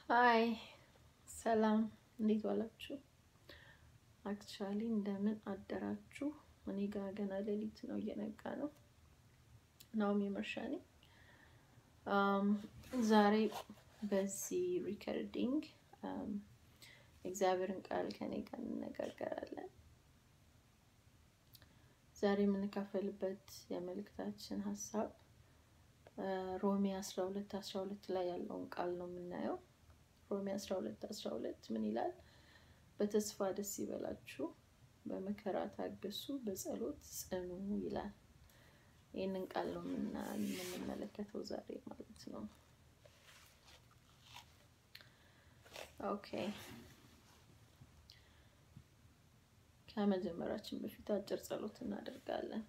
ሀይ ሰላም፣ እንዴት ዋላችሁ? አክቹዋሊ እንደምን አደራችሁ? እኔ ጋ ገና ሌሊት ነው፣ እየነጋ ነው። ናኦሚ መርሻ ነኝ። ዛሬ በዚህ ሪከርዲንግ እግዚአብሔርን ቃል ከኔ ጋር እንነጋገራለን። ዛሬ የምንካፈልበት የመልእክታችን ሀሳብ ሮሜ አስራ ሁለት አስራ ሁለት ላይ ያለውን ቃል ነው የምናየው። ሮሜ አስራ ሁለት አስራ ሁለት ምን ይላል? በተስፋ ደስ ይበላችሁ፣ በመከራ ታገሱ፣ በጸሎት ጽኑ ይላል። ይህንን ቃል ነው የምንመለከተው ዛሬ ማለት ነው። ኦኬ ከመጀመራችን በፊት አጭር ጸሎት እናደርጋለን።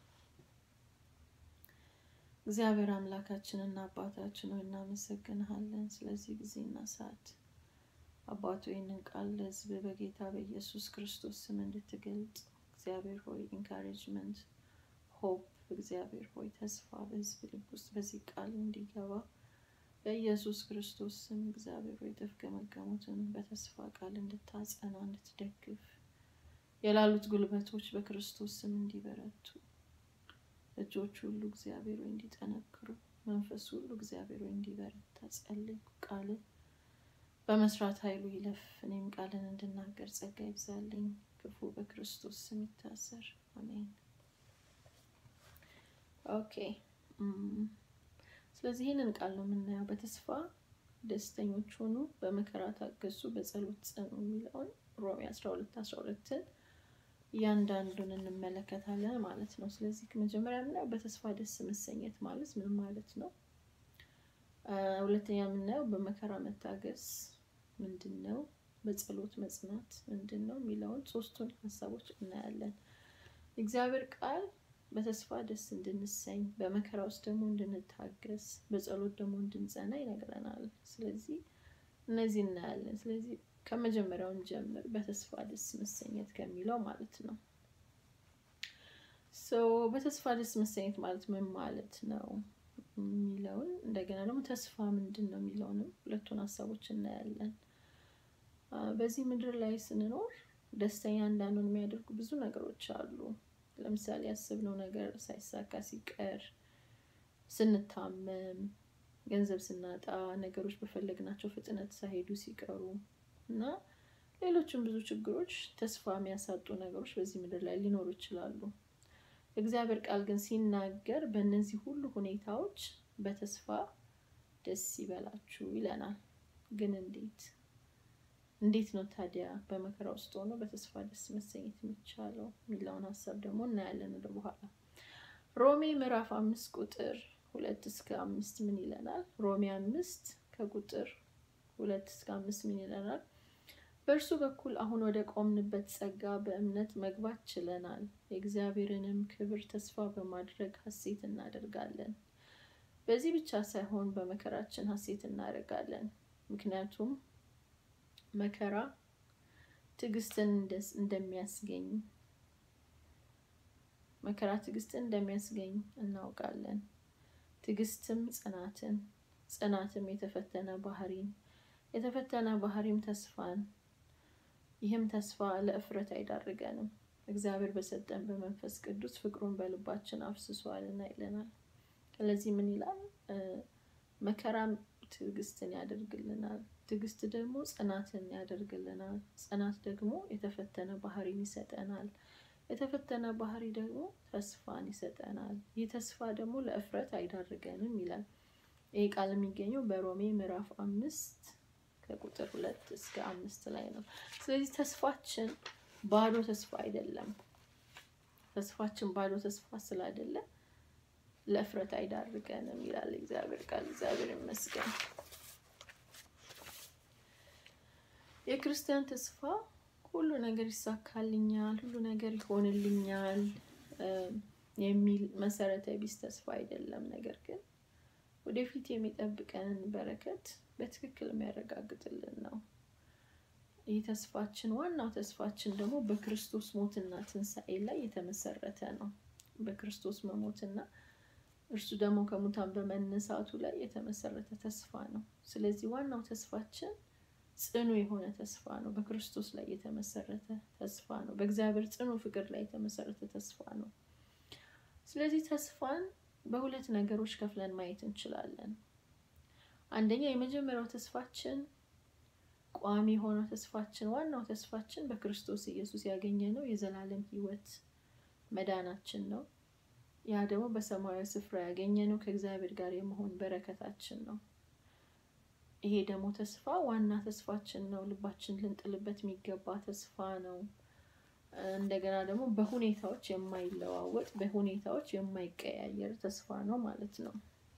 እግዚአብሔር አምላካችንና አባታችን ሆይ እናመሰግንሃለን ስለዚህ ጊዜና ሰዓት። አባቱ ይህንን ቃል ለሕዝብ በጌታ በኢየሱስ ክርስቶስ ስም እንድትገልጽ እግዚአብሔር ሆይ ኢንካሬጅመንት፣ ሆፕ እግዚአብሔር ሆይ ተስፋ በሕዝብ ልብ ውስጥ በዚህ ቃል እንዲገባ በኢየሱስ ክርስቶስ ስም እግዚአብሔር ሆይ የተፍገመገሙትን በተስፋ ቃል እንድታጸና እንድትደግፍ የላሉት ጉልበቶች በክርስቶስ ስም እንዲበረቱ እጆች ሁሉ እግዚአብሔር ሆይ እንዲጠነክሩ መንፈስ ሁሉ እግዚአብሔር ሆይ እንዲበረታ ጸልይ። ቃል በመስራት ኃይሉ ይለፍ። እኔም ቃልን እንድናገር ጸጋ ይብዛልኝ። ክፉ በክርስቶስ ስም ይታሰር። አሜን። ኦኬ ስለዚህ ይህንን ቃል ነው የምናየው። በተስፋ ደስተኞች ሆኑ፣ በመከራ ታገሱ፣ በጸሎት ጽኑ የሚለውን ሮሜ አስራ ሁለት አስራ ሁለትን እያንዳንዱን እንመለከታለን ማለት ነው። ስለዚህ መጀመሪያ የምናየው በተስፋ ደስ መሰኘት ማለት ምን ማለት ነው? ሁለተኛ የምናየው በመከራ መታገስ ምንድን ነው? በጸሎት መጽናት ምንድን ነው የሚለውን ሶስቱን ሀሳቦች እናያለን። እግዚአብሔር ቃል በተስፋ ደስ እንድንሰኝ፣ በመከራ ውስጥ ደግሞ እንድንታገስ፣ በጸሎት ደግሞ እንድንጸና ይነግረናል። ስለዚህ እነዚህ እናያለን። ስለዚህ ከመጀመሪያውን ጀምር በተስፋ ደስ መሰኘት ከሚለው ማለት ነው። በተስፋ ደስ መሰኘት ማለት ምን ማለት ነው የሚለውን እንደገና ደግሞ ተስፋ ምንድን ነው የሚለውንም ሁለቱን ሀሳቦች እናያለን። በዚህ ምድር ላይ ስንኖር ደስተኛ እንዳንሆን የሚያደርጉ ብዙ ነገሮች አሉ። ለምሳሌ ያሰብነው ነገር ሳይሳካ ሲቀር፣ ስንታመም፣ ገንዘብ ስናጣ፣ ነገሮች በፈለግናቸው ፍጥነት ሳይሄዱ ሲቀሩ እና ሌሎችም ብዙ ችግሮች ተስፋ የሚያሳጡ ነገሮች በዚህ ምድር ላይ ሊኖሩ ይችላሉ። እግዚአብሔር ቃል ግን ሲናገር በእነዚህ ሁሉ ሁኔታዎች በተስፋ ደስ ይበላችሁ ይለናል። ግን እንዴት እንዴት ነው ታዲያ በመከራ ውስጥ ሆኖ በተስፋ ደስ መሰኘት የሚቻለው የሚለውን ሀሳብ ደግሞ እናያለን ወደ በኋላ። ሮሜ ምዕራፍ አምስት ቁጥር ሁለት እስከ አምስት ምን ይለናል? ሮሜ አምስት ከቁጥር ሁለት እስከ አምስት ምን ይለናል? በእርሱ በኩል አሁን ወደ ቆምንበት ጸጋ በእምነት መግባት ችለናል። የእግዚአብሔርንም ክብር ተስፋ በማድረግ ሐሴት እናደርጋለን። በዚህ ብቻ ሳይሆን በመከራችን ሐሴት እናደርጋለን። ምክንያቱም መከራ ትዕግስትን እንደሚያስገኝ መከራ ትዕግስትን እንደሚያስገኝ እናውቃለን። ትዕግስትም ጽናትን፣ ጽናትም የተፈተነ ባህሪን የተፈተነ ባህሪም ተስፋን። ይህም ተስፋ ለእፍረት አይዳርገንም፣ እግዚአብሔር በሰጠን በመንፈስ ቅዱስ ፍቅሩን በልባችን አፍስሷልና ይለናል። ስለዚህ ምን ይላል? መከራም ትዕግስትን ያደርግልናል፣ ትዕግስት ደግሞ ጽናትን ያደርግልናል፣ ጽናት ደግሞ የተፈተነ ባህሪን ይሰጠናል፣ የተፈተነ ባህሪ ደግሞ ተስፋን ይሰጠናል። ይህ ተስፋ ደግሞ ለእፍረት አይዳርገንም ይላል። ይህ ቃል የሚገኘው በሮሜ ምዕራፍ አምስት ከቁጥር ሁለት እስከ አምስት ላይ ነው። ስለዚህ ተስፋችን ባዶ ተስፋ አይደለም። ተስፋችን ባዶ ተስፋ ስላይደለ ለእፍረት አይዳርገንም ይላል እግዚአብሔር ቃል። እግዚአብሔር ይመስገን። የክርስቲያን ተስፋ ሁሉ ነገር ይሳካልኛል፣ ሁሉ ነገር ይሆንልኛል የሚል መሰረተ ቢስ ተስፋ አይደለም። ነገር ግን ወደፊት የሚጠብቀንን በረከት በትክክል የሚያረጋግጥልን ነው። ይህ ተስፋችን ዋናው ተስፋችን ደግሞ በክርስቶስ ሞትና ትንሣኤ ላይ የተመሰረተ ነው። በክርስቶስ መሞትና እርሱ ደግሞ ከሙታን በመነሳቱ ላይ የተመሰረተ ተስፋ ነው። ስለዚህ ዋናው ተስፋችን ጽኑ የሆነ ተስፋ ነው። በክርስቶስ ላይ የተመሰረተ ተስፋ ነው። በእግዚአብሔር ጽኑ ፍቅር ላይ የተመሰረተ ተስፋ ነው። ስለዚህ ተስፋን በሁለት ነገሮች ከፍለን ማየት እንችላለን። አንደኛ የመጀመሪያው ተስፋችን ቋሚ የሆነው ተስፋችን ዋናው ተስፋችን በክርስቶስ ኢየሱስ ያገኘነው የዘላለም ሕይወት መዳናችን ነው። ያ ደግሞ በሰማያዊ ስፍራ ያገኘነው ከእግዚአብሔር ጋር የመሆን በረከታችን ነው። ይሄ ደግሞ ተስፋ ዋና ተስፋችን ነው። ልባችን ልንጥልበት የሚገባ ተስፋ ነው። እንደገና ደግሞ በሁኔታዎች የማይለዋወጥ በሁኔታዎች የማይቀያየር ተስፋ ነው ማለት ነው።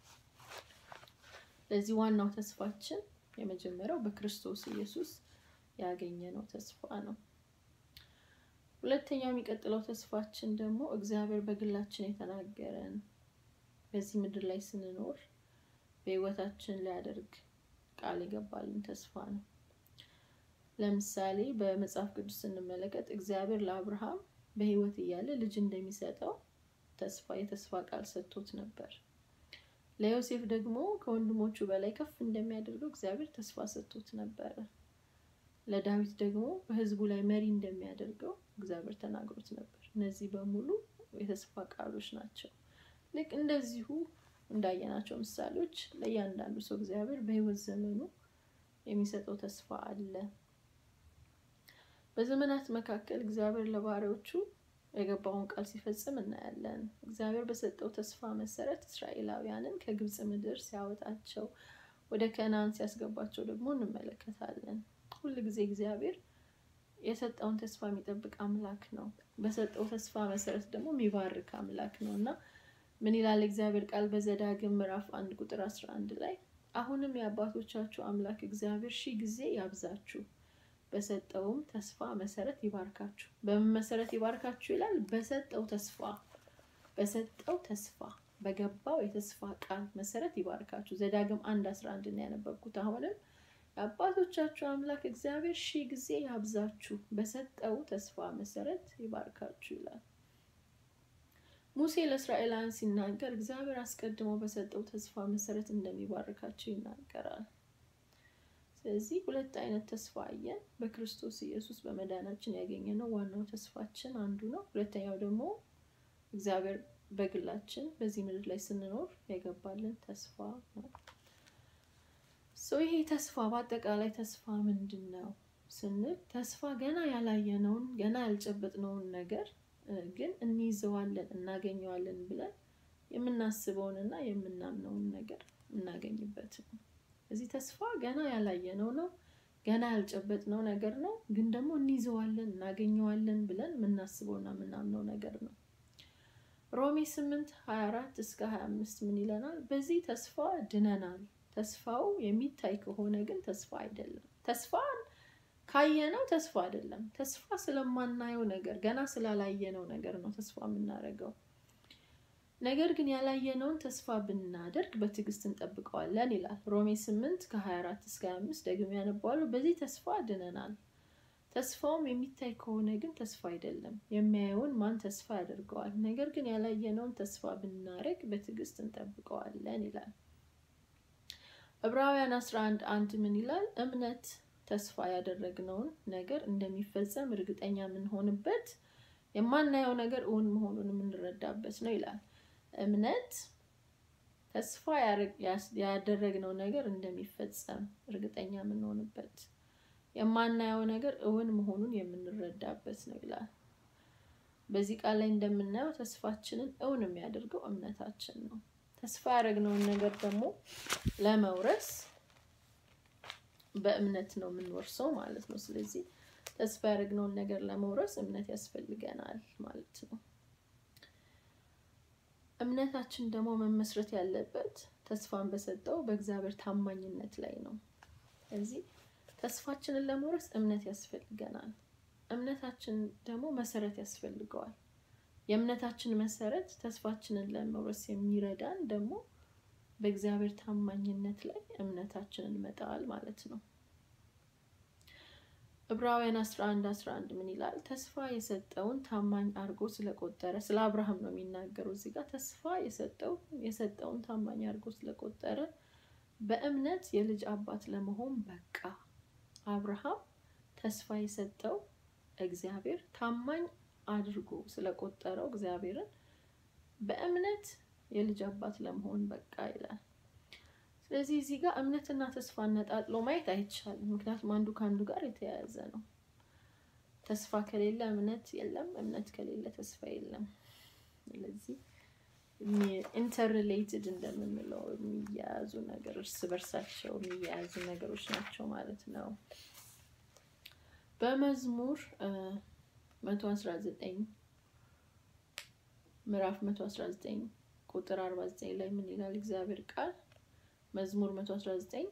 ለዚህ ዋናው ተስፋችን የመጀመሪያው በክርስቶስ ኢየሱስ ያገኘነው ተስፋ ነው። ሁለተኛው የሚቀጥለው ተስፋችን ደግሞ እግዚአብሔር በግላችን የተናገረን በዚህ ምድር ላይ ስንኖር በሕይወታችን ሊያደርግ ቃል የገባልን ተስፋ ነው። ለምሳሌ በመጽሐፍ ቅዱስ ስንመለከት እግዚአብሔር ለአብርሃም በሕይወት እያለ ልጅ እንደሚሰጠው ተስፋ የተስፋ ቃል ሰጥቶት ነበር። ለዮሴፍ ደግሞ ከወንድሞቹ በላይ ከፍ እንደሚያደርገው እግዚአብሔር ተስፋ ሰጥቶት ነበረ። ለዳዊት ደግሞ በሕዝቡ ላይ መሪ እንደሚያደርገው እግዚአብሔር ተናግሮት ነበር። እነዚህ በሙሉ የተስፋ ቃሎች ናቸው። ልክ እንደዚሁ እንዳየናቸው ምሳሌዎች ለእያንዳንዱ ሰው እግዚአብሔር በሕይወት ዘመኑ የሚሰጠው ተስፋ አለ። በዘመናት መካከል እግዚአብሔር ለባሪያዎቹ የገባውን ቃል ሲፈጽም እናያለን። እግዚአብሔር በሰጠው ተስፋ መሰረት እስራኤላውያንን ከግብፅ ምድር ሲያወጣቸው ወደ ከነዓን ሲያስገባቸው ደግሞ እንመለከታለን። ሁል ጊዜ እግዚአብሔር የሰጠውን ተስፋ የሚጠብቅ አምላክ ነው። በሰጠው ተስፋ መሰረት ደግሞ የሚባርክ አምላክ ነው እና ምን ይላል እግዚአብሔር ቃል በዘዳግም ምዕራፍ አንድ ቁጥር አስራ አንድ ላይ አሁንም የአባቶቻችሁ አምላክ እግዚአብሔር ሺህ ጊዜ ያብዛችሁ በሰጠውም ተስፋ መሰረት ይባርካችሁ። በምን መሰረት ይባርካችሁ ይላል? በሰጠው ተስፋ በሰጠው ተስፋ በገባው የተስፋ ቃል መሰረት ይባርካችሁ። ዘዳግም አንድ አስራ አንድ ነው ያነበብኩት። አሁንም የአባቶቻችሁ አምላክ እግዚአብሔር ሺህ ጊዜ ያብዛችሁ በሰጠው ተስፋ መሰረት ይባርካችሁ ይላል። ሙሴ ለእስራኤላውያን ሲናገር እግዚአብሔር አስቀድሞ በሰጠው ተስፋ መሰረት እንደሚባርካቸው ይናገራል። ስለዚህ ሁለት አይነት ተስፋ አየን። በክርስቶስ ኢየሱስ በመዳናችን ያገኘነው ዋናው ተስፋችን አንዱ ነው። ሁለተኛው ደግሞ እግዚአብሔር በግላችን በዚህ ምድር ላይ ስንኖር የገባልን ተስፋ ነው። ይሄ ተስፋ በአጠቃላይ ተስፋ ምንድን ነው ስንል ተስፋ ገና ያላየነውን ገና ያልጨበጥነውን ነገር ግን እንይዘዋለን እናገኘዋለን ብለን የምናስበውንና የምናምነውን ነገር እናገኝበት ነው። እዚህ ተስፋ ገና ያላየነው ነው፣ ገና ያልጨበጥነው ነገር ነው፣ ግን ደግሞ እንይዘዋለን እናገኘዋለን ብለን የምናስበውና የምናምነው ነገር ነው። ሮሜ ስምንት ሀያ አራት እስከ ሀያ አምስት ምን ይለናል? በዚህ ተስፋ ድነናል። ተስፋው የሚታይ ከሆነ ግን ተስፋ አይደለም። ተስፋን ካየነው ተስፋ አይደለም። ተስፋ ስለማናየው ነገር ገና ስላላየነው ነገር ነው ተስፋ የምናደርገው። ነገር ግን ያላየነውን ተስፋ ብናደርግ በትዕግስት እንጠብቀዋለን ይላል። ሮሜ ስምንት ከ24 እስከ 25 ደግሞ ያነባሉ። በዚህ ተስፋ ድነናል። ተስፋውም የሚታይ ከሆነ ግን ተስፋ አይደለም። የሚያየውን ማን ተስፋ ያደርገዋል? ነገር ግን ያላየነውን ተስፋ ብናደርግ በትዕግስት እንጠብቀዋለን ይላል። ዕብራውያን 11 አንድ ምን ይላል? እምነት ተስፋ ያደረግነውን ነገር እንደሚፈጸም እርግጠኛ የምንሆንበት የማናየው ነገር እውን መሆኑን የምንረዳበት ነው ይላል። እምነት ተስፋ ያደረግነው ነገር እንደሚፈጸም እርግጠኛ የምንሆንበት የማናየው ነገር እውን መሆኑን የምንረዳበት ነው ይላል። በዚህ ቃል ላይ እንደምናየው ተስፋችንን እውን የሚያደርገው እምነታችን ነው። ተስፋ ያደረግነውን ነገር ደግሞ ለመውረስ በእምነት ነው የምንወርሰው ማለት ነው። ስለዚህ ተስፋ ያደረግነውን ነገር ለመውረስ እምነት ያስፈልገናል ማለት ነው። እምነታችን ደግሞ መመስረት ያለበት ተስፋን በሰጠው በእግዚአብሔር ታማኝነት ላይ ነው። ስለዚህ ተስፋችንን ለመውረስ እምነት ያስፈልገናል። እምነታችን ደግሞ መሰረት ያስፈልገዋል። የእምነታችን መሰረት ተስፋችንን ለመውረስ የሚረዳን ደግሞ በእግዚአብሔር ታማኝነት ላይ እምነታችንን መጣል ማለት ነው። ዕብራውያን 11 11 ምን ይላል? ተስፋ የሰጠውን ታማኝ አድርጎ ስለቆጠረ ስለ አብርሃም ነው የሚናገረው እዚህ ጋር ተስፋ የሰጠው የሰጠውን ታማኝ አድርጎ ስለቆጠረ በእምነት የልጅ አባት ለመሆን በቃ አብርሃም ተስፋ የሰጠው እግዚአብሔር ታማኝ አድርጎ ስለቆጠረው እግዚአብሔርን በእምነት የልጅ አባት ለመሆን በቃ ይላል። ስለዚህ እዚህ ጋር እምነትና ተስፋ ነጣጥሎ ማየት አይቻልም። ምክንያቱም አንዱ ከአንዱ ጋር የተያያዘ ነው። ተስፋ ከሌለ እምነት የለም፣ እምነት ከሌለ ተስፋ የለም። ስለዚህ ኢንተርሪሌትድ እንደምንለው የሚያያዙ ነገር እርስ በርሳቸው የሚያያዙ ነገሮች ናቸው ማለት ነው። በመዝሙር መቶ አስራ ዘጠኝ ምዕራፍ መቶ አስራ ዘጠኝ ቁጥር አርባ ዘጠኝ ላይ ምን ይላል እግዚአብሔር ቃል? መዝሙር መቶ አስራ ዘጠኝ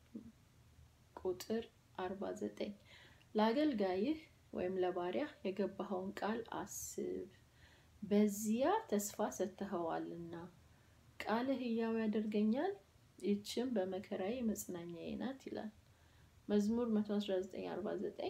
ቁጥር አርባ ዘጠኝ ለአገልጋይህ ወይም ለባሪያ የገባኸውን ቃል አስብ በዚያ ተስፋ ሰጥተኸዋልና ቃልህ ሕያው ያደርገኛል፣ ይህችም በመከራዬ መጽናኛዬ ናት ይላል። መዝሙር 11949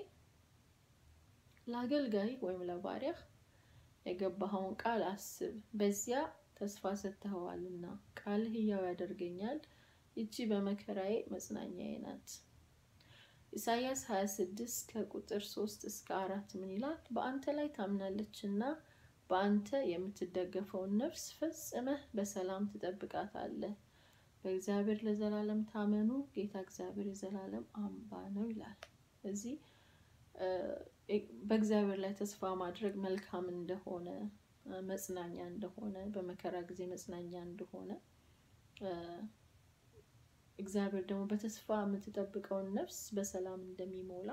ለአገልጋይ ወይም ለባሪያህ የገባኸውን ቃል አስብ፣ በዚያ ተስፋ ሰጥተኸዋልና ቃልህ ሕያው ያደርገኛል፣ ይቺ በመከራዬ መጽናኛዬ ናት። ኢሳይያስ 26 ከቁጥር 3 እስከ አራት ምን ይላል? በአንተ ላይ ታምናለችና በአንተ የምትደገፈውን ነፍስ ፈጽመህ በሰላም ትጠብቃታለህ። በእግዚአብሔር ለዘላለም ታመኑ፣ ጌታ እግዚአብሔር የዘላለም አምባ ነው ይላል። እዚህ በእግዚአብሔር ላይ ተስፋ ማድረግ መልካም እንደሆነ መጽናኛ እንደሆነ በመከራ ጊዜ መጽናኛ እንደሆነ እግዚአብሔር ደግሞ በተስፋ የምትጠብቀውን ነፍስ በሰላም እንደሚሞላ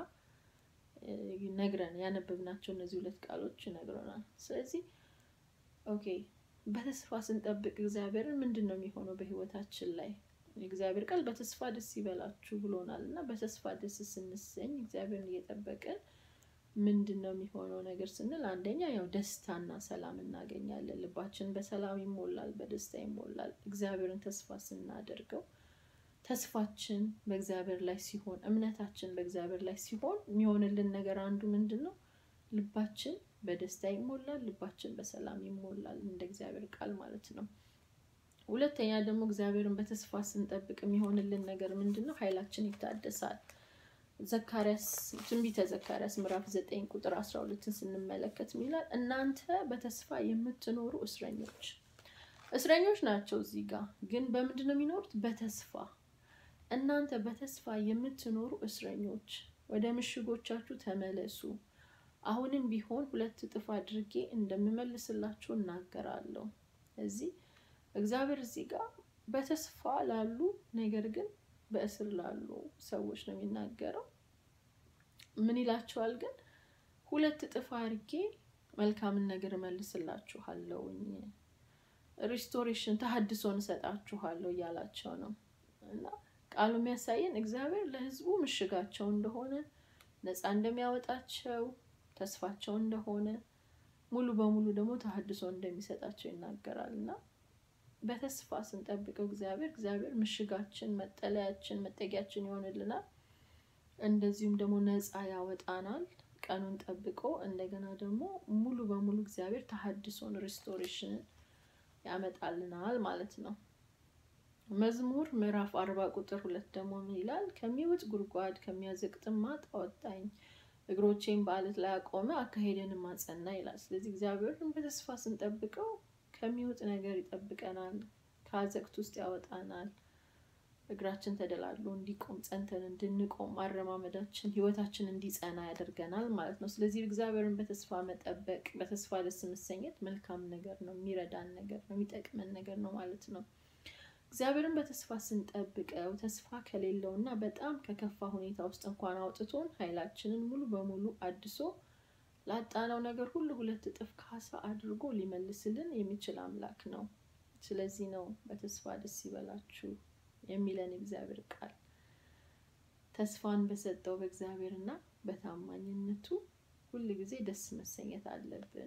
ነግረን ያነበብናቸው እነዚህ ሁለት ቃሎች ይነግረናል። ስለዚህ ኦኬ በተስፋ ስንጠብቅ እግዚአብሔርን ምንድን ነው የሚሆነው በህይወታችን ላይ? እግዚአብሔር ቃል በተስፋ ደስ ይበላችሁ ብሎናል እና በተስፋ ደስ ስንሰኝ እግዚአብሔርን እየጠበቅን ምንድን ነው የሚሆነው ነገር ስንል አንደኛ ያው ደስታና ሰላም እናገኛለን። ልባችን በሰላም ይሞላል፣ በደስታ ይሞላል። እግዚአብሔርን ተስፋ ስናደርገው ተስፋችን በእግዚአብሔር ላይ ሲሆን እምነታችን በእግዚአብሔር ላይ ሲሆን የሚሆንልን ነገር አንዱ ምንድን ነው? ልባችን በደስታ ይሞላል፣ ልባችን በሰላም ይሞላል፣ እንደ እግዚአብሔር ቃል ማለት ነው። ሁለተኛ ደግሞ እግዚአብሔርን በተስፋ ስንጠብቅ የሚሆንልን ነገር ምንድን ነው? ኃይላችን ይታደሳል። ዘካርያስ ትንቢተ ዘካርያስ ምዕራፍ ዘጠኝ ቁጥር አስራ ሁለትን ስንመለከት ሚላል እናንተ በተስፋ የምትኖሩ እስረኞች እስረኞች ናቸው። እዚህ ጋር ግን በምንድን ነው የሚኖሩት? በተስፋ እናንተ በተስፋ የምትኖሩ እስረኞች ወደ ምሽጎቻችሁ ተመለሱ። አሁንም ቢሆን ሁለት እጥፍ አድርጌ እንደምመልስላችሁ እናገራለሁ። እዚህ እግዚአብሔር እዚህ ጋር በተስፋ ላሉ ነገር ግን በእስር ላሉ ሰዎች ነው የሚናገረው። ምን ይላቸዋል ግን? ሁለት እጥፍ አድርጌ መልካምን ነገር እመልስላችኋለሁኝ፣ ሪስቶሬሽን ተሀድሶን እሰጣችኋለሁ እያላቸው ነው እና ቃሉ የሚያሳየን እግዚአብሔር ለሕዝቡ ምሽጋቸው እንደሆነ ነፃ እንደሚያወጣቸው ተስፋቸው እንደሆነ ሙሉ በሙሉ ደግሞ ተሀድሶ እንደሚሰጣቸው ይናገራል እና በተስፋ ስንጠብቀው እግዚአብሔር እግዚአብሔር ምሽጋችን፣ መጠለያችን፣ መጠጊያችን ይሆንልናል። እንደዚሁም ደግሞ ነፃ ያወጣናል ቀኑን ጠብቆ እንደገና ደግሞ ሙሉ በሙሉ እግዚአብሔር ተሀድሶን ሪስቶሬሽንን ያመጣልናል ማለት ነው። መዝሙር ምዕራፍ አርባ ቁጥር ሁለት ደግሞ ምን ይላል? ከሚውጥ ጉድጓድ ከሚያዘቅጥም ማጥ አወጣኝ፣ እግሮቼን በአለት ላይ አቆመ፣ አካሄደንም አጸና ይላል። ስለዚህ እግዚአብሔርን በተስፋ ስንጠብቀው ከሚውጥ ነገር ይጠብቀናል፣ ከአዘቅት ውስጥ ያወጣናል፣ እግራችን ተደላድሎ እንዲቆም ጸንተን እንድንቆም አረማመዳችን ህይወታችን እንዲጸና ያደርገናል ማለት ነው። ስለዚህ እግዚአብሔርን በተስፋ መጠበቅ በተስፋ ደስ መሰኘት መልካም ነገር ነው፣ የሚረዳን ነገር ነው፣ የሚጠቅመን ነገር ነው ማለት ነው። እግዚአብሔርን በተስፋ ስንጠብቀው ተስፋ ከሌለው እና በጣም ከከፋ ሁኔታ ውስጥ እንኳን አውጥቶን ኃይላችንን ሙሉ በሙሉ አድሶ ላጣነው ነገር ሁሉ ሁለት እጥፍ ካሳ አድርጎ ሊመልስልን የሚችል አምላክ ነው። ስለዚህ ነው በተስፋ ደስ ይበላችሁ የሚለን እግዚአብሔር ቃል። ተስፋን በሰጠው በእግዚአብሔር እና በታማኝነቱ ሁል ጊዜ ደስ መሰኘት አለብን።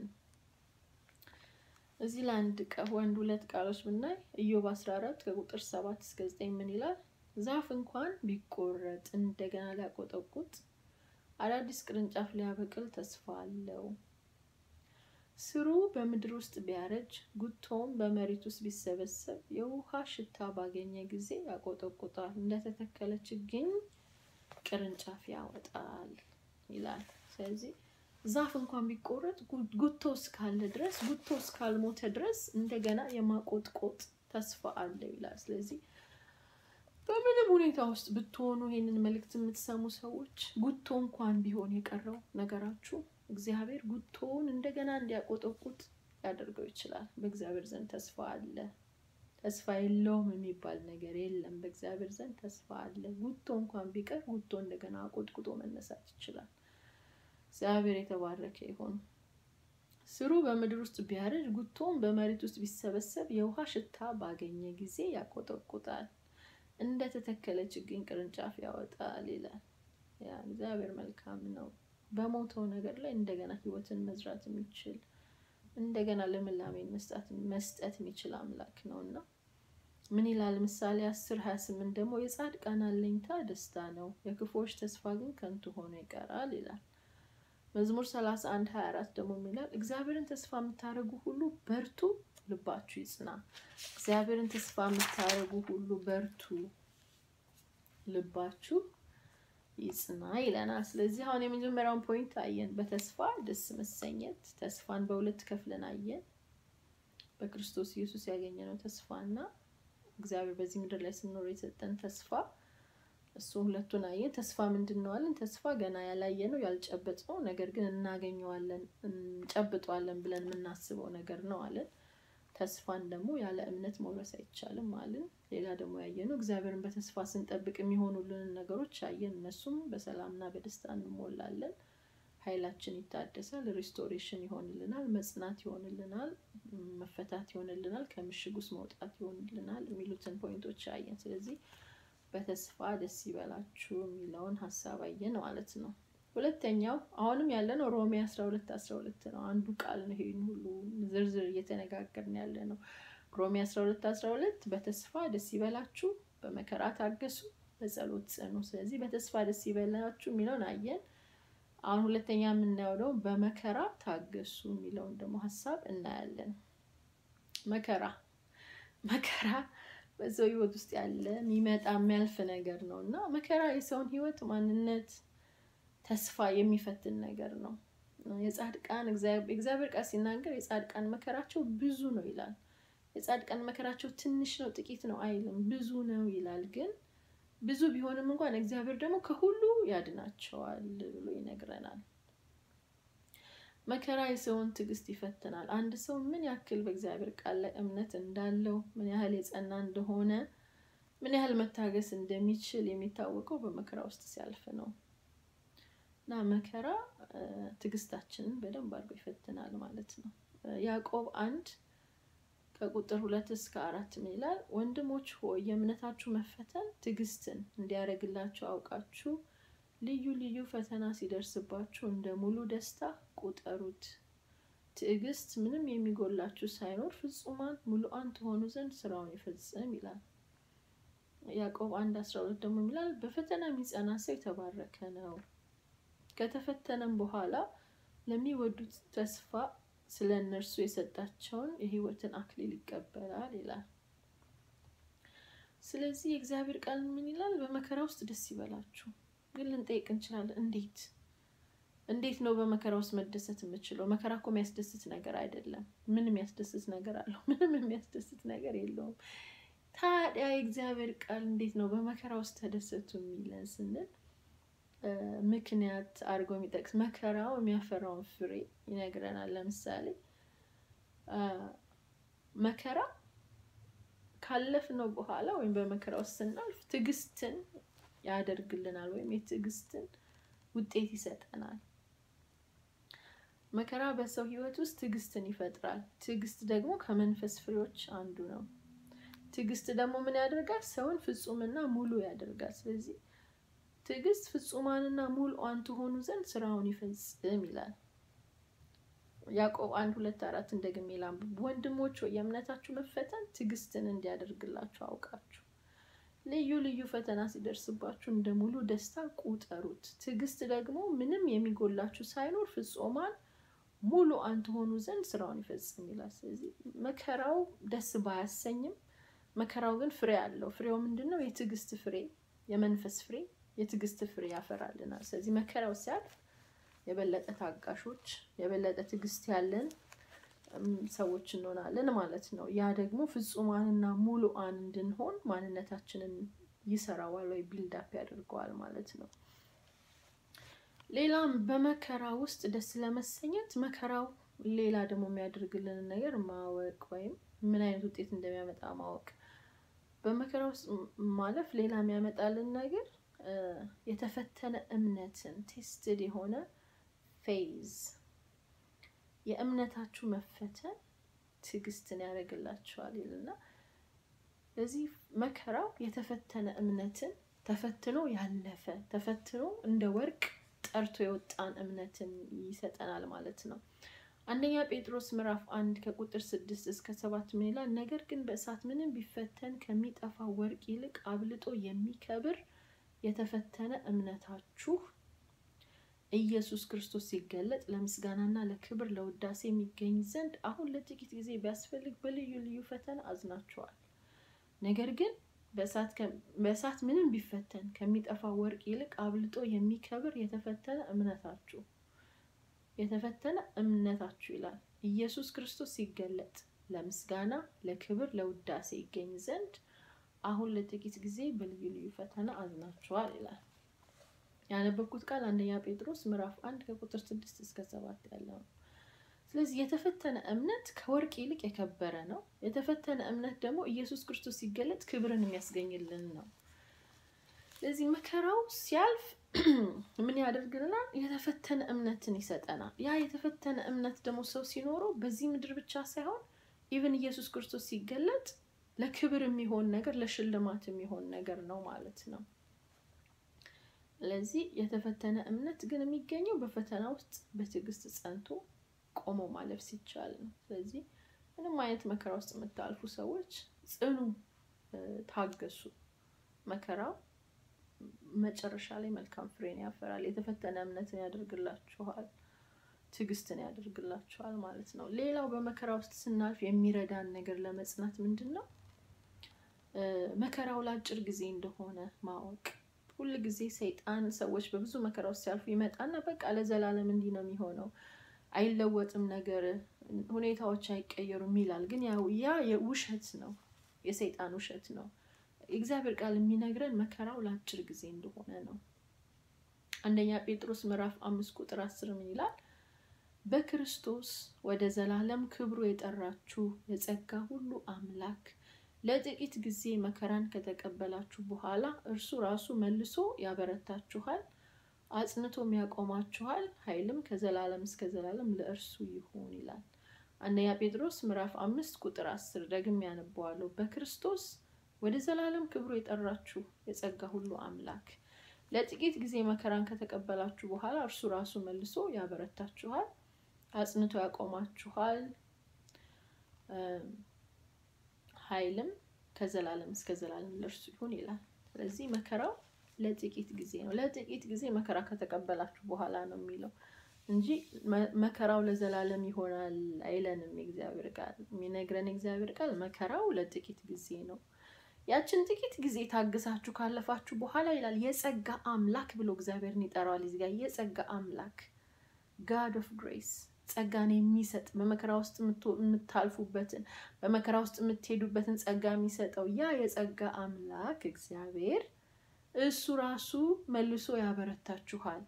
እዚህ ለአንድ ወንድ ሁለት ቃሎች ብናይ ኢዮብ 14 ከቁጥር 7 እስከ 9 ምን ይላል? ዛፍ እንኳን ቢቆረጥ እንደገና ሊያቆጠቁጥ አዳዲስ ቅርንጫፍ ሊያበቅል ተስፋ አለው። ስሩ በምድር ውስጥ ቢያረጅ ጉቶም በመሬት ውስጥ ቢሰበሰብ የውሃ ሽታ ባገኘ ጊዜ ያቆጠቁጣል። እንደተተከለ ችግኝ ቅርንጫፍ ያወጣል ይላል። ስለዚህ ዛፍ እንኳን ቢቆረጥ ጉቶ እስካለ ድረስ ጉቶ እስካልሞተ ድረስ እንደገና የማቆጥቆጥ ተስፋ አለው ይላል። ስለዚህ በምንም ሁኔታ ውስጥ ብትሆኑ ይህንን መልእክት የምትሰሙ ሰዎች ጉቶ እንኳን ቢሆን የቀረው ነገራችሁ እግዚአብሔር ጉቶውን እንደገና እንዲያቆጠቁጥ ሊያደርገው ይችላል። በእግዚአብሔር ዘንድ ተስፋ አለ። ተስፋ የለውም የሚባል ነገር የለም። በእግዚአብሔር ዘንድ ተስፋ አለ። ጉቶ እንኳን ቢቀር ጉቶ እንደገና አቆጥቁጦ መነሳት ይችላል። እግዚአብሔር የተባረከ ይሁን። ስሩ በምድር ውስጥ ቢያረጅ ጉቶውን በመሬት ውስጥ ቢሰበሰብ የውሃ ሽታ ባገኘ ጊዜ ያቆጠቁጣል፣ እንደ ተተከለ ችግኝ ቅርንጫፍ ያወጣል ይላል። ያ እግዚአብሔር መልካም ነው። በሞተው ነገር ላይ እንደገና ሕይወትን መዝራት የሚችል እንደገና ልምላሜን መስጠት የሚችል አምላክ ነው እና ምን ይላል ምሳሌ አስር ሀያ ስምንት ደግሞ የጻድቃን አለኝታ ደስታ ነው፣ የክፉዎች ተስፋ ግን ከንቱ ሆኖ ይቀራል ይላል። መዝሙር 31 24 ደግሞ የሚላል እግዚአብሔርን ተስፋ የምታደርጉ ሁሉ በርቱ፣ ልባችሁ ይጽና። እግዚአብሔርን ተስፋ የምታደርጉ ሁሉ በርቱ፣ ልባችሁ ይጽና ይለናል። ስለዚህ አሁን የመጀመሪያውን ፖይንት አየን፣ በተስፋ ደስ መሰኘት። ተስፋን በሁለት ከፍለን አየን፣ በክርስቶስ ኢየሱስ ያገኘነው ተስፋ እና እግዚአብሔር በዚህ ምድር ላይ ስንኖር የሰጠን ተስፋ እሱ ሁለቱን አየን። ተስፋ ምንድን ነው አለን? ተስፋ ገና ያላየ ነው ያልጨበጥ ነው፣ ነገር ግን እናገኘዋለን እንጨብጠዋለን ብለን የምናስበው ነገር ነው አለን። ተስፋን ደግሞ ያለ እምነት መውረስ አይቻልም አለን። ሌላ ደግሞ ያየነው እግዚአብሔርን በተስፋ ስንጠብቅ የሚሆኑልንን ነገሮች አየን። እነሱም በሰላምና በደስታ እንሞላለን፣ ኃይላችን ይታደሳል፣ ሪስቶሬሽን ይሆንልናል፣ መጽናት ይሆንልናል፣ መፈታት ይሆንልናል፣ ከምሽግ ውስጥ መውጣት ይሆንልናል የሚሉትን ፖይንቶች አየን። ስለዚህ በተስፋ ደስ ይበላችሁ የሚለውን ሀሳብ አየን ማለት ነው። ሁለተኛው አሁንም ያለነው ሮሜ አስራ ሁለት አስራ ሁለት ነው። አንዱ ቃል ነው። ይሄን ሁሉ ዝርዝር እየተነጋገርን ያለ ነው። ሮሜ አስራ ሁለት አስራ ሁለት በተስፋ ደስ ይበላችሁ፣ በመከራ ታገሱ፣ በጸሎት ጽኑ። ስለዚህ በተስፋ ደስ ይበላችሁ የሚለውን አየን። አሁን ሁለተኛ የምናየው ደግሞ በመከራ ታገሱ የሚለውን ደግሞ ሀሳብ እናያለን። መከራ መከራ በሰው ህይወት ውስጥ ያለ የሚመጣ የሚያልፍ ነገር ነው እና መከራ የሰውን ህይወት ማንነት ተስፋ የሚፈትን ነገር ነው። የጻድቃን እግዚአብሔር ቃል ሲናገር የጻድቃን መከራቸው ብዙ ነው ይላል። የጻድቃን መከራቸው ትንሽ ነው ጥቂት ነው አይልም፣ ብዙ ነው ይላል። ግን ብዙ ቢሆንም እንኳን እግዚአብሔር ደግሞ ከሁሉ ያድናቸዋል ብሎ ይነግረናል። መከራ የሰውን ትዕግስት ይፈትናል። አንድ ሰው ምን ያክል በእግዚአብሔር ቃል ላይ እምነት እንዳለው፣ ምን ያህል የጸና እንደሆነ፣ ምን ያህል መታገስ እንደሚችል የሚታወቀው በመከራ ውስጥ ሲያልፍ ነው። እና መከራ ትዕግስታችንን በደንብ አድርጎ ይፈትናል ማለት ነው። ያዕቆብ አንድ ከቁጥር ሁለት እስከ አራት ምን ይላል? ወንድሞች ሆይ የእምነታችሁ መፈተን ትዕግስትን እንዲያደርግላችሁ አውቃችሁ ልዩ ልዩ ፈተና ሲደርስባችሁ እንደ ሙሉ ደስታ ቁጠሩት። ትዕግስት ምንም የሚጎላችሁ ሳይኖር ፍጹማን ሙሉአን ትሆኑ ዘንድ ስራውን ይፈጽም ይላል። ያዕቆብ አንድ አስራ ሁለት ደግሞ ይላል በፈተና የሚጸና ሰው የተባረከ ነው ከተፈተነም በኋላ ለሚወዱት ተስፋ ስለ እነርሱ የሰጣቸውን የሕይወትን አክሊል ይቀበላል ይላል። ስለዚህ የእግዚአብሔር ቃል ምን ይላል? በመከራ ውስጥ ደስ ይበላችሁ። ግን ልንጠይቅ እንችላለን፣ እንዴት እንዴት ነው በመከራ ውስጥ መደሰት የምችለው? መከራ እኮ የሚያስደስት ነገር አይደለም። ምን የሚያስደስት ነገር አለው? ምንም የሚያስደስት ነገር የለውም። ታዲያ የእግዚአብሔር ቃል እንዴት ነው በመከራ ውስጥ ተደሰቱ የሚለን ስንል ምክንያት አድርጎ የሚጠቅስ መከራው የሚያፈራውን ፍሬ ይነግረናል። ለምሳሌ መከራ ካለፍነው በኋላ ወይም በመከራ ውስጥ ስናልፍ ትዕግስትን ያደርግልናል ወይም የትዕግስትን ውጤት ይሰጠናል። መከራ በሰው ሕይወት ውስጥ ትዕግስትን ይፈጥራል። ትዕግስት ደግሞ ከመንፈስ ፍሬዎች አንዱ ነው። ትዕግስት ደግሞ ምን ያደርጋል? ሰውን ፍጹምና ሙሉ ያደርጋል። ስለዚህ ትዕግስት ፍጹማንና ሙሉአን ትሆኑ ዘንድ ስራውን ይፈጽም ይላል። ያዕቆብ አንድ ሁለት አራት እንደግሜ ላንብብ። ወንድሞች ሆይ የእምነታችሁ መፈተን ትዕግስትን እንዲያደርግላችሁ አውቃችሁ ልዩ ልዩ ፈተና ሲደርስባችሁ እንደ ሙሉ ደስታ ቁጠሩት። ትዕግስት ደግሞ ምንም የሚጎላችሁ ሳይኖር ፍጹማን ሙሉአን ትሆኑ ዘንድ ስራውን ይፈጽም ይላል። ስለዚህ መከራው ደስ ባያሰኝም፣ መከራው ግን ፍሬ አለው። ፍሬው ምንድን ነው? የትዕግስት ፍሬ፣ የመንፈስ ፍሬ የትዕግስት ፍሬ ያፈራልናል። ስለዚህ መከራው ሲያልፍ የበለጠ ታጋሾች፣ የበለጠ ትዕግስት ያለን ሰዎች እንሆናለን ማለት ነው። ያ ደግሞ ፍጹማንና ሙሉአን እንድንሆን ማንነታችንን ይሰራዋል ወይ ቢልዳፕ ያደርገዋል ማለት ነው። ሌላም በመከራ ውስጥ ደስ ለመሰኘት መከራው ሌላ ደግሞ የሚያደርግልን ነገር ማወቅ ወይም ምን አይነት ውጤት እንደሚያመጣ ማወቅ። በመከራ ውስጥ ማለፍ ሌላ የሚያመጣልን ነገር የተፈተነ እምነትን ቴስትድ የሆነ ፌዝ የእምነታችሁ መፈተን ትዕግስትን ያደርግላችኋል ይልና ለዚህ መከራው የተፈተነ እምነትን ተፈትኖ ያለፈ ተፈትኖ እንደ ወርቅ ጠርቶ የወጣን እምነትን ይሰጠናል ማለት ነው። አንደኛ ጴጥሮስ ምዕራፍ አንድ ከቁጥር ስድስት እስከ ሰባት ምን ይላል? ነገር ግን በእሳት ምንም ቢፈተን ከሚጠፋ ወርቅ ይልቅ አብልጦ የሚከብር የተፈተነ እምነታችሁ ኢየሱስ ክርስቶስ ሲገለጥ ለምስጋናና ለክብር ለውዳሴ የሚገኝ ዘንድ አሁን ለጥቂት ጊዜ ቢያስፈልግ በልዩ ልዩ ፈተና አዝናችኋል። ነገር ግን በእሳት ምንም ቢፈተን ከሚጠፋ ወርቅ ይልቅ አብልጦ የሚከብር የተፈተነ እምነታችሁ የተፈተነ እምነታችሁ ይላል ኢየሱስ ክርስቶስ ሲገለጥ ለምስጋና ለክብር ለውዳሴ ይገኝ ዘንድ አሁን ለጥቂት ጊዜ በልዩ ልዩ ፈተና አዝናችኋል ይላል። ያነበብኩት ቃል አንደኛ ጴጥሮስ ምዕራፍ አንድ ከቁጥር ስድስት እስከ ሰባት ያለው ነው። ስለዚህ የተፈተነ እምነት ከወርቅ ይልቅ የከበረ ነው። የተፈተነ እምነት ደግሞ ኢየሱስ ክርስቶስ ሲገለጥ ክብርን የሚያስገኝልን ነው። ስለዚህ መከራው ሲያልፍ ምን ያደርግልናል? የተፈተነ እምነትን ይሰጠናል። ያ የተፈተነ እምነት ደግሞ ሰው ሲኖረው በዚህ ምድር ብቻ ሳይሆን ኢቨን ኢየሱስ ክርስቶስ ሲገለጥ ለክብር የሚሆን ነገር ለሽልማት የሚሆን ነገር ነው ማለት ነው። ስለዚህ የተፈተነ እምነት ግን የሚገኘው በፈተና ውስጥ በትዕግስት ጸንቶ ቆሞ ማለፍ ሲቻል ነው። ስለዚህ ምንም አይነት መከራ ውስጥ የምታልፉ ሰዎች ጽኑ፣ ታገሱ። መከራው መጨረሻ ላይ መልካም ፍሬን ያፈራል። የተፈተነ እምነትን ያደርግላችኋል፣ ትዕግስትን ያደርግላችኋል ማለት ነው። ሌላው በመከራ ውስጥ ስናልፍ የሚረዳን ነገር ለመጽናት ምንድን ነው? መከራው ለአጭር ጊዜ እንደሆነ ማወቅ። ሁል ጊዜ ሰይጣን ሰዎች በብዙ መከራ ውስጥ ሲያልፉ ይመጣና በቃ ለዘላለም እንዲህ ነው የሚሆነው አይለወጥም ነገር ሁኔታዎች አይቀየሩም ይላል። ግን ያው ያ የውሸት ነው፣ የሰይጣን ውሸት ነው። የእግዚአብሔር ቃል የሚነግረን መከራው ለአጭር ጊዜ እንደሆነ ነው። አንደኛ ጴጥሮስ ምዕራፍ አምስት ቁጥር አስር ምን ይላል? በክርስቶስ ወደ ዘላለም ክብሩ የጠራችሁ የጸጋ ሁሉ አምላክ ለጥቂት ጊዜ መከራን ከተቀበላችሁ በኋላ እርሱ ራሱ መልሶ ያበረታችኋል አጽንቶም ያቆማችኋል፣ ኃይልም ከዘላለም እስከ ዘላለም ለእርሱ ይሁን ይላል። አንደኛ ጴጥሮስ ምዕራፍ አምስት ቁጥር አስር ደግም ያነበዋለሁ። በክርስቶስ ወደ ዘላለም ክብሩ የጠራችሁ የጸጋ ሁሉ አምላክ ለጥቂት ጊዜ መከራን ከተቀበላችሁ በኋላ እርሱ ራሱ መልሶ ያበረታችኋል፣ አጽንቶ ያቆማችኋል፣ ኃይልም ከዘላለም እስከ ዘላለም ለእርሱ ይሁን ይላል። ስለዚህ መከራው ለጥቂት ጊዜ ነው። ለጥቂት ጊዜ መከራ ከተቀበላችሁ በኋላ ነው የሚለው እንጂ መከራው ለዘላለም ይሆናል አይለንም። የእግዚአብሔር ቃል የሚነግረን የእግዚአብሔር ቃል መከራው ለጥቂት ጊዜ ነው። ያችን ጥቂት ጊዜ ታግሳችሁ ካለፋችሁ በኋላ ይላል የጸጋ አምላክ ብሎ እግዚአብሔርን ይጠራዋል። እዚህ ጋር የጸጋ አምላክ ጋድ ኦፍ ግሬስ ጸጋን የሚሰጥ በመከራ ውስጥ የምታልፉበትን በመከራ ውስጥ የምትሄዱበትን ጸጋ የሚሰጠው ያ የጸጋ አምላክ እግዚአብሔር እሱ ራሱ መልሶ ያበረታችኋል።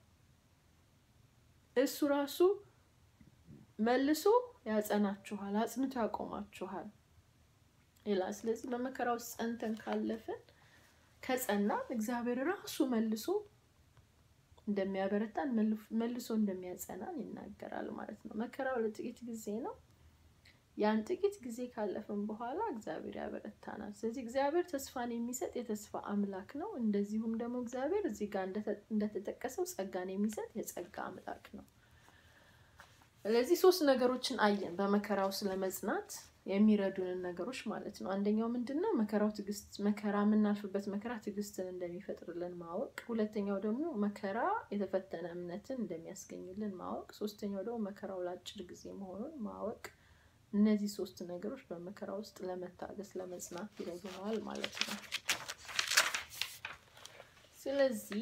እሱ ራሱ መልሶ ያጸናችኋል፣ አጽንቶ ያቆማችኋል ይላል። ስለዚህ በመከራ ውስጥ ጸንተን ካለፍን ከጸናን እግዚአብሔር ራሱ መልሶ እንደሚያበረታን መልሶ እንደሚያጸናን ይናገራል ማለት ነው። መከራው ለጥቂት ጊዜ ነው። ያን ጥቂት ጊዜ ካለፍን በኋላ እግዚአብሔር ያበረታናል። ስለዚህ እግዚአብሔር ተስፋን የሚሰጥ የተስፋ አምላክ ነው። እንደዚሁም ደግሞ እግዚአብሔር እዚህ ጋር እንደተጠቀሰው ጸጋን የሚሰጥ የጸጋ አምላክ ነው። ስለዚህ ሶስት ነገሮችን አየን በመከራው ስለመጽናት የሚረዱንን ነገሮች ማለት ነው። አንደኛው ምንድን ነው? መከራው ትዕግስት መከራ የምናልፍበት መከራ ትዕግስትን እንደሚፈጥርልን ማወቅ። ሁለተኛው ደግሞ መከራ የተፈተነ እምነትን እንደሚያስገኝልን ማወቅ። ሶስተኛው ደግሞ መከራው ለአጭር ጊዜ መሆኑን ማወቅ። እነዚህ ሶስት ነገሮች በመከራ ውስጥ ለመታገስ ለመጽናት ይረዱናል ማለት ነው። ስለዚህ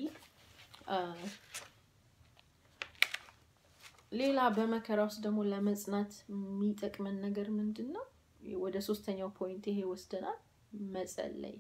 ሌላ በመከራ ውስጥ ደግሞ ለመጽናት የሚጠቅመን ነገር ምንድን ነው? ወደ ሶስተኛው ፖይንት ይሄ ወስደናል። መጸለይ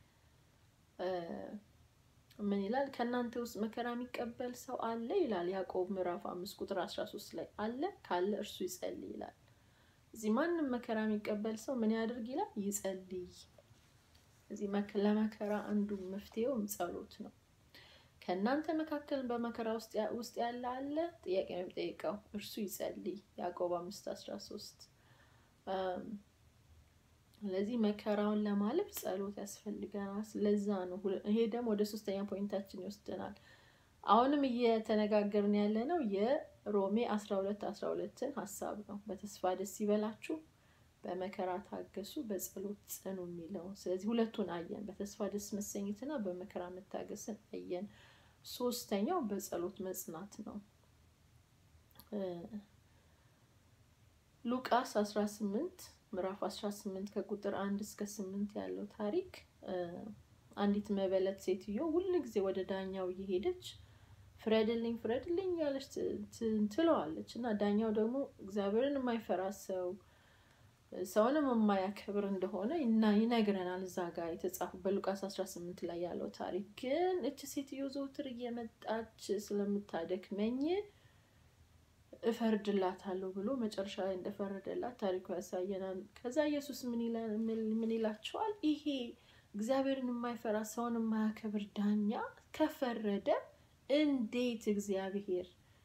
ምን ይላል? ከእናንተ ውስጥ መከራ የሚቀበል ሰው አለ ይላል ያዕቆብ ምዕራፍ አምስት ቁጥር አስራ ሶስት ላይ አለ ካለ እርሱ ይጸልይ ይላል። እዚህ ማንም መከራ የሚቀበል ሰው ምን ያደርግ ይላል? ይጸልይ። እዚህ ለመከራ አንዱ መፍትሄውም ጸሎት ነው። ከእናንተ መካከል በመከራ ውስጥ ያለ አለ ጥያቄ ነው የሚጠይቀው። እርሱ ይጸልይ ያዕቆብ አምስት አስራ ሶስት ስለዚህ መከራውን ለማለፍ ጸሎት ያስፈልገናል። ስለዛ ነው። ይሄ ደግሞ ወደ ሶስተኛ ፖይንታችን ይወስደናል። አሁንም እየተነጋገርን ያለ ነው የሮሜ አስራ ሁለት አስራ ሁለትን ሀሳብ ነው። በተስፋ ደስ ይበላችሁ፣ በመከራ ታገሱ፣ በጸሎት ጽኑ የሚለው ስለዚህ ሁለቱን አየን። በተስፋ ደስ መሰኘትና በመከራ መታገስን አየን። ሶስተኛው በጸሎት መጽናት ነው። ሉቃስ አስራ ስምንት ምዕራፍ 18 ከቁጥር አንድ እስከ ስምንት ያለው ታሪክ አንዲት መበለት ሴትዮ ሁል ጊዜ ወደ ዳኛው እየሄደች ፍረድልኝ ፍረድልኝ ያለች ትለዋለች እና ዳኛው ደግሞ እግዚአብሔርን የማይፈራ ሰው ሰውንም የማያከብር እንደሆነ እና ይነግረናል። እዛ ጋር የተጻፉ በሉቃስ 18 ላይ ያለው ታሪክ ግን እች ሴትዮ ዘውትር እየመጣች ስለምታደክመኝ እፈርድላታለሁ ብሎ መጨረሻ ላይ እንደፈረደላት ታሪኩ ያሳየናል። ከዛ ኢየሱስ ምን ይላቸዋል? ይሄ እግዚአብሔርን የማይፈራ ሰውን የማያከብር ዳኛ ከፈረደ እንዴት እግዚአብሔር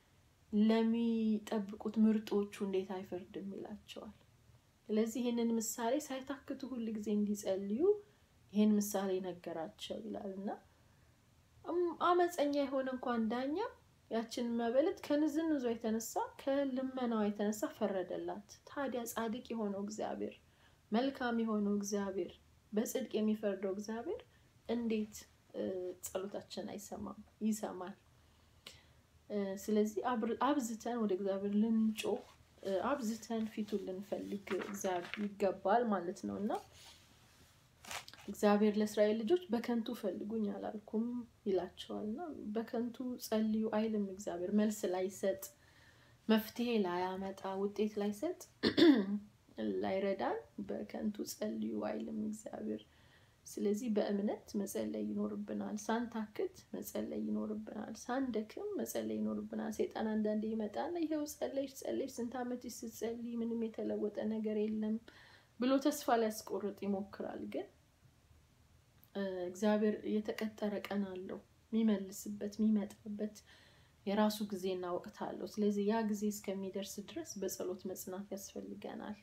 ለሚጠብቁት ምርጦቹ እንዴት አይፈርድም ይላቸዋል። ስለዚህ ይህንን ምሳሌ ሳይታክቱ ሁል ጊዜ እንዲጸልዩ ይህን ምሳሌ ነገራቸው ይላል እና አመፀኛ የሆነ እንኳን ዳኛ ያችን መበለት ከንዝንዟ የተነሳ ከልመናዋ የተነሳ ፈረደላት። ታዲያ ጻድቅ የሆነው እግዚአብሔር መልካም የሆነው እግዚአብሔር በጽድቅ የሚፈርደው እግዚአብሔር እንዴት ጸሎታችን አይሰማም? ይሰማል። ስለዚህ አብዝተን ወደ እግዚአብሔር ልንጮህ አብዝተን ፊቱን ልንፈልግ ይገባል ማለት ነው እና እግዚአብሔር ለእስራኤል ልጆች በከንቱ ፈልጉኝ አላልኩም ይላቸዋል እና በከንቱ ጸልዩ አይልም። እግዚአብሔር መልስ ላይሰጥ፣ መፍትሄ ላያመጣ፣ ውጤት ላይሰጥ፣ ላይረዳን በከንቱ ጸልዩ አይልም እግዚአብሔር። ስለዚህ በእምነት መጸለይ ይኖርብናል። ሳንታክት መጸለይ ይኖርብናል። ሳንደክም መጸለይ ይኖርብናል። ሰይጣን አንዳንዴ ይመጣና ይኸው ጸለይሽ ጸለይሽ ስንት ዓመት ስትጸልይ ምንም የተለወጠ ነገር የለም ብሎ ተስፋ ሊያስቆርጥ ይሞክራል ግን እግዚአብሔር የተቀጠረ ቀን አለው የሚመልስበት የሚመጣበት የራሱ ጊዜና ወቅት አለው። ስለዚህ ያ ጊዜ እስከሚደርስ ድረስ በጸሎት መጽናት ያስፈልገናል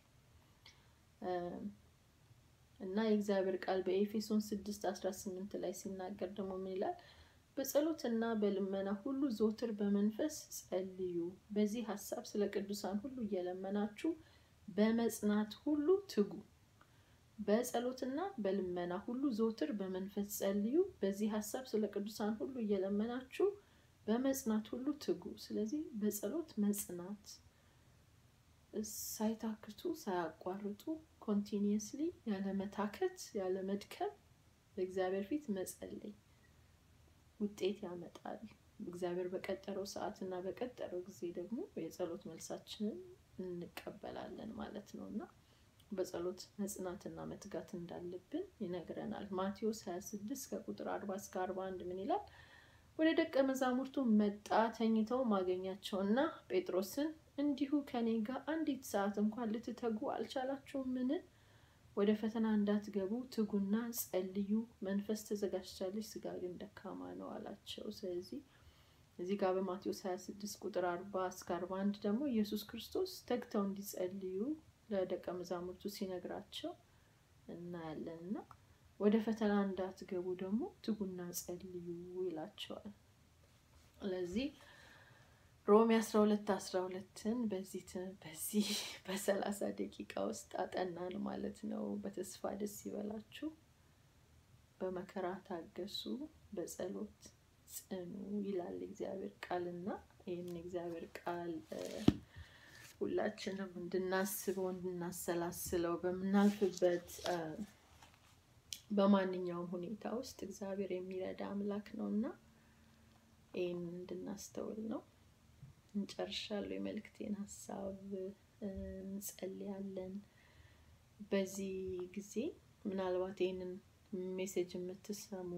እና የእግዚአብሔር ቃል በኤፌሶን ስድስት አስራ ስምንት ላይ ሲናገር ደግሞ ምን ይላል? በጸሎትና በልመና ሁሉ ዘወትር በመንፈስ ጸልዩ፣ በዚህ ሀሳብ ስለ ቅዱሳን ሁሉ እየለመናችሁ በመጽናት ሁሉ ትጉ በጸሎትና በልመና ሁሉ ዘወትር በመንፈስ ጸልዩ፣ በዚህ ሀሳብ ስለ ቅዱሳን ሁሉ እየለመናችሁ በመጽናት ሁሉ ትጉ። ስለዚህ በጸሎት መጽናት ሳይታክቱ ሳያቋርጡ ኮንቲኒየስሊ ያለ መታከት ያለ መድከም በእግዚአብሔር ፊት መጸለይ ውጤት ያመጣል። እግዚአብሔር በቀጠረው ሰዓት እና በቀጠረው ጊዜ ደግሞ የጸሎት መልሳችንን እንቀበላለን ማለት ነው እና በጸሎት መጽናትና መትጋት እንዳለብን ይነግረናል። ማቴዎስ 26 ከቁጥር 40 እስከ 41 ምን ይላል? ወደ ደቀ መዛሙርቱ መጣ፣ ተኝተው ማገኛቸውና ጴጥሮስን እንዲሁ ከኔ ጋር አንዲት ሰዓት እንኳን ልትተጉ አልቻላችሁምን? ወደ ፈተና እንዳትገቡ ትጉና ጸልዩ፣ መንፈስ ተዘጋጅታለች፣ ስጋ ግን ደካማ ነው አላቸው። ስለዚህ እዚህ ጋር በማቴዎስ 26 ቁጥር 40 እስከ 41 ደግሞ ኢየሱስ ክርስቶስ ተግተው እንዲጸልዩ ለደቀ መዛሙርቱ ሲነግራቸው እናያለን እና ወደ ፈተና እንዳትገቡ ደግሞ ትጉና ጸልዩ ይላቸዋል። ስለዚህ ሮሜ አስራ ሁለት አስራ ሁለትን በዚህ በዚህ በሰላሳ ደቂቃ ውስጥ አጠናን ማለት ነው። በተስፋ ደስ ይበላችሁ፣ በመከራ ታገሱ፣ በጸሎት ጽኑ ይላል እግዚአብሔር ቃልና ይህን እግዚአብሔር ቃል ሁላችንም እንድናስበው እንድናሰላስለው በምናልፍበት በማንኛውም ሁኔታ ውስጥ እግዚአብሔር የሚረዳ አምላክ ነው እና ይህን እንድናስተውል ነው። እንጨርሻለሁ የመልእክቴን ሀሳብ። እንጸልያለን። በዚህ ጊዜ ምናልባት ይህንን ሜሴጅ የምትሰሙ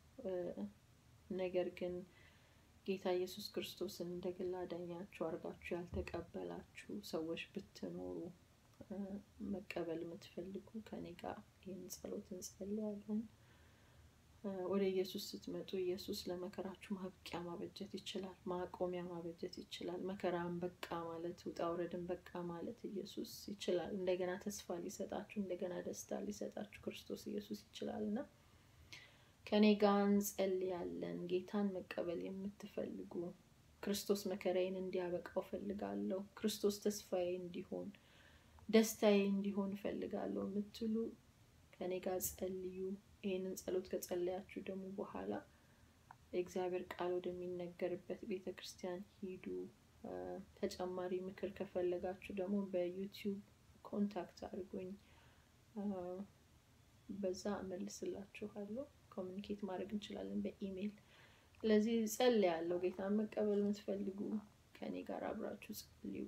ነገር ግን ጌታ ኢየሱስ ክርስቶስን እንደ ግል አዳኛችሁ አድርጋችሁ ያልተቀበላችሁ ሰዎች ብትኖሩ መቀበል የምትፈልጉ ከኔ ጋር ይህን ጸሎት እንጸልያለን። ወደ ኢየሱስ ስትመጡ ኢየሱስ ለመከራችሁ ማብቂያ ማበጀት ይችላል። ማቆሚያ ማበጀት ይችላል። መከራን በቃ ማለት፣ ውጣ ውረድን በቃ ማለት ኢየሱስ ይችላል። እንደገና ተስፋ ሊሰጣችሁ፣ እንደገና ደስታ ሊሰጣችሁ ክርስቶስ ኢየሱስ ይችላል እና ከኔ ጋር እንጸልያለን። ጌታን መቀበል የምትፈልጉ ክርስቶስ መከራዬን እንዲያበቃው ፈልጋለሁ፣ ክርስቶስ ተስፋዬ እንዲሆን ደስታዬ እንዲሆን እፈልጋለሁ የምትሉ ከኔ ጋር ጸልዩ። ይህንን ጸሎት ከጸለያችሁ ደግሞ በኋላ የእግዚአብሔር ቃል ወደሚነገርበት ቤተ ክርስቲያን ሂዱ። ተጨማሪ ምክር ከፈለጋችሁ ደግሞ በዩቲዩብ ኮንታክት አድርጉኝ፣ በዛ እመልስላችኋለሁ። ኮሚኒኬት ማድረግ እንችላለን በኢሜይል። ስለዚህ ጸልያለሁ። ጌታን መቀበል የምትፈልጉ ከኔ ጋር አብራችሁ ጸልዩ።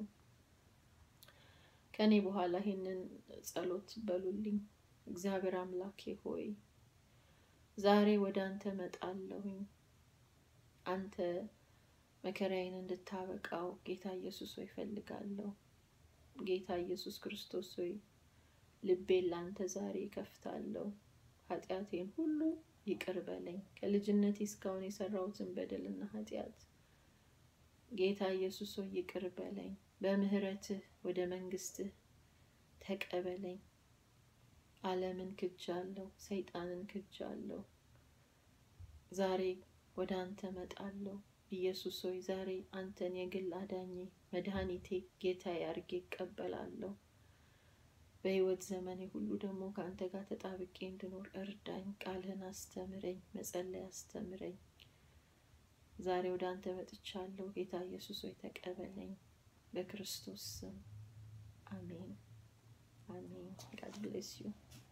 ከኔ በኋላ ይህንን ጸሎት በሉልኝ። እግዚአብሔር አምላኬ ሆይ ዛሬ ወደ አንተ መጣለሁኝ። አንተ መከራዬን እንድታበቃው ጌታ ኢየሱስ ሆይ እፈልጋለሁ። ጌታ ኢየሱስ ክርስቶስ ሆይ ልቤን ለአንተ ዛሬ ከፍታለሁ። ኃጢአቴን ሁሉ ይቅር በለኝ። ከልጅነቴ እስካሁን የሰራሁትን በደልና ኃጢአት ጌታ ኢየሱስ ሆይ ይቅር በለኝ። በምህረትህ ወደ መንግስትህ ተቀበለኝ። ዓለምን ክጃለሁ፣ ሰይጣንን ክጃለሁ። ዛሬ ወደ አንተ መጣለሁ። ኢየሱስ ሆይ ዛሬ አንተን የግል አዳኜ፣ መድኃኒቴ፣ ጌታዬ አድርጌ እቀበላለሁ። በህይወት ዘመኔ ሁሉ ደግሞ ከአንተ ጋር ተጣብቄ እንድኖር እርዳኝ። ቃልህን አስተምረኝ፣ መጸለይ አስተምረኝ። ዛሬ ወደ አንተ መጥቻለሁ። ጌታ ኢየሱስ ሆይ ተቀበለኝ። በክርስቶስ ስም አሜን፣ አሜን። ጋድ ብሌስ ዩ